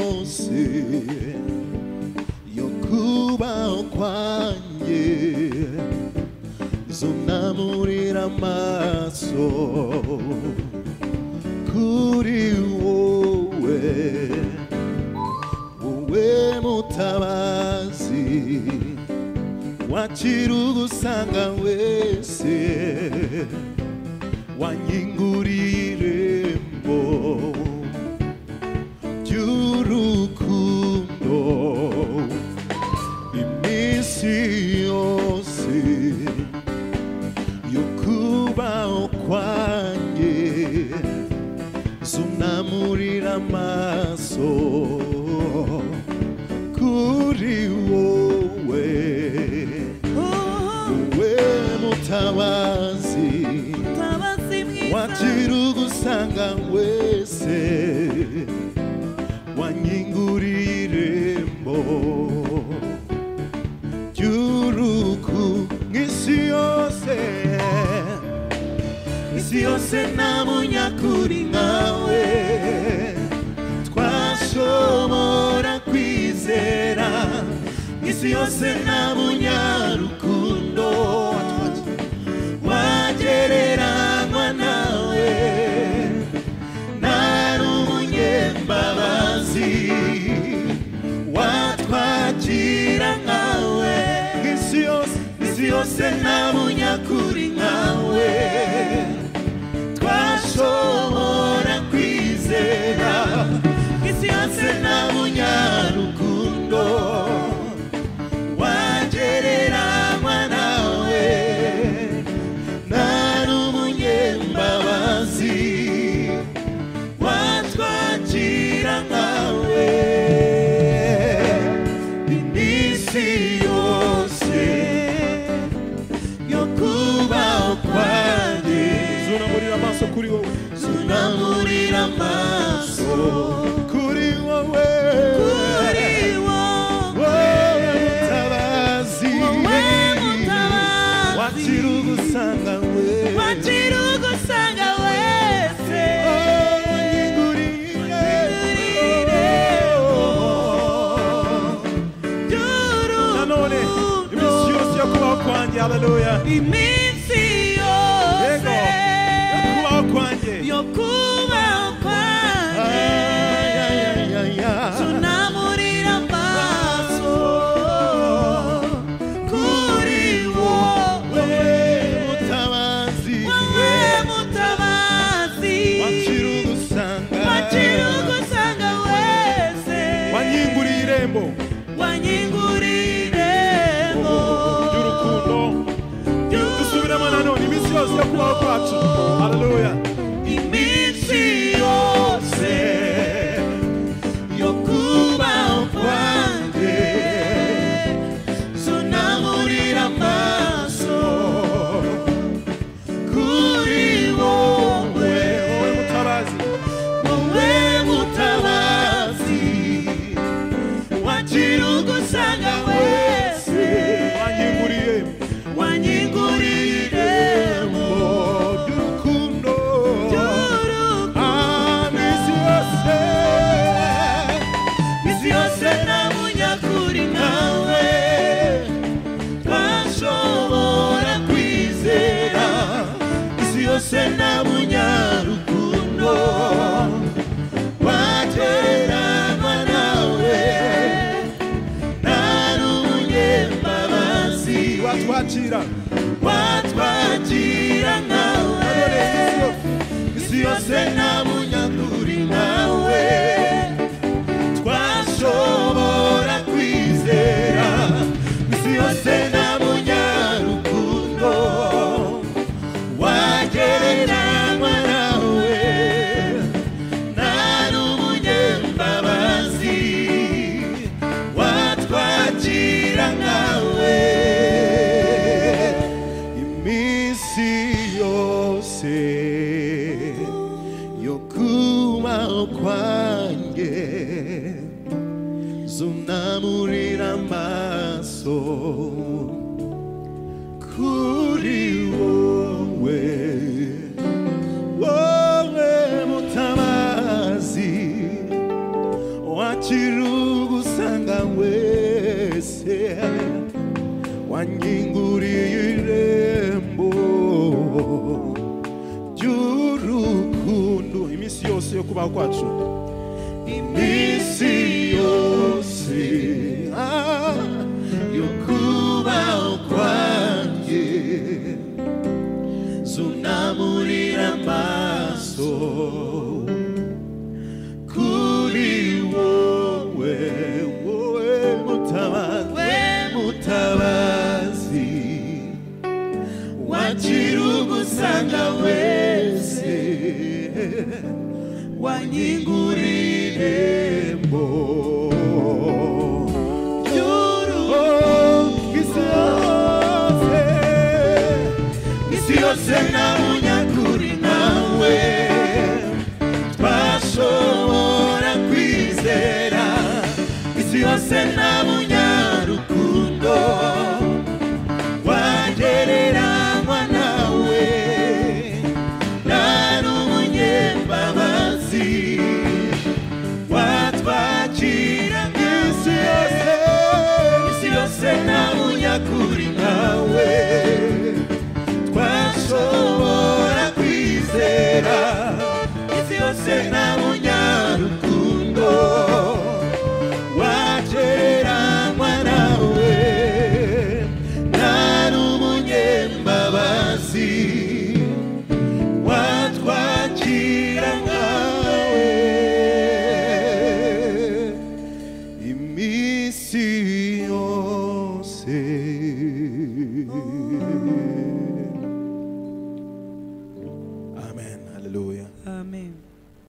viciosi 欲張を感じそんな無理なマスを繰り終え上も魂wachirugusanga wese wanyingurirembo ry'urukundo iminsi yose yo kubaho kwanjye zunamurira amaso kuri wowe wowe mutabazi mutabazi mwiza wakira ugusanga wese wanyinguriye irembo ry'uruku nk'isi yose isi yose nta munyakuri nkawe twashobora kwizera isi yose nta munyarukundo wagereranywa nawe ntari umunyembabazi watwakira nkawe isi yose isi yose nta munyakuri nkawe twashobora kwizera isi yose nta munyarukundo wagereranywa nawe nta n'umunyembabazi watwakira nkawe iminsi yose yo kubaho kwanjye zunamurira amaso kuri wowe zunamurira amaso kuri wowe kuri wowe wowe mutabazi wowe mutabazi wakira ugusanga we wakira ugusanga wese nanone iminsi yose yo kubaho kwanjye haleluya iminsi yose yego yo kubaho kwanjye yo kubaho kwanjye tunamurira amaso kuri wowe wowe mutabazi wakira ugusanga wakira ugusanga wese wanyinguriye irembo wanyingurire mo ry'urukundo dusubiremo nanone iminsi yose yo kubaho kwacu haleluya iminsi yose yo kubaho kwanjye zunamurira amaso kuri wowe wowe mutabazi wowe mutabazi wakira ugusanga wese wanyinguriye wanyingurire mu irembo ry'urukundo by'urukundo Ah, iminsi yose isi yose nta munyakuri nkawe twashobora kwizera isi yose nta munyarukundo wagereranywa nawe nta n'umunyembabazi watwakira watwakira nanone nkawe iminsi yose isi yose nta munyakuri nkawe twashobora kwizera isi yose nta munyarukundo wagereranywa nawe nta n'umunyembabazi watwakira nkawe iminsi yose yo kubaho kwanjye zunamurira amaso kuri wowe wowe mutabazi wanyinguriye irembo ry'urukundo iminsi yose yo kubaho kwacu iminsi yose ah, yo kubaho kwanjye zunamurira amaso kuri wowe wowe mutabazi we mutabazi wakira ugusanga wese wanyingurirembo isi yose namunyakuri nawe twashobora kwizera isi yose namunyarukundo wagereranywa nawe nari umunyembabazi watwakira isi yose isi yose nta munyakuri nkawe twashobora kwizera isi yose nta munyarukundo wagereranywa nawe nari umunyembabazi watwakira nkawe iminsi yose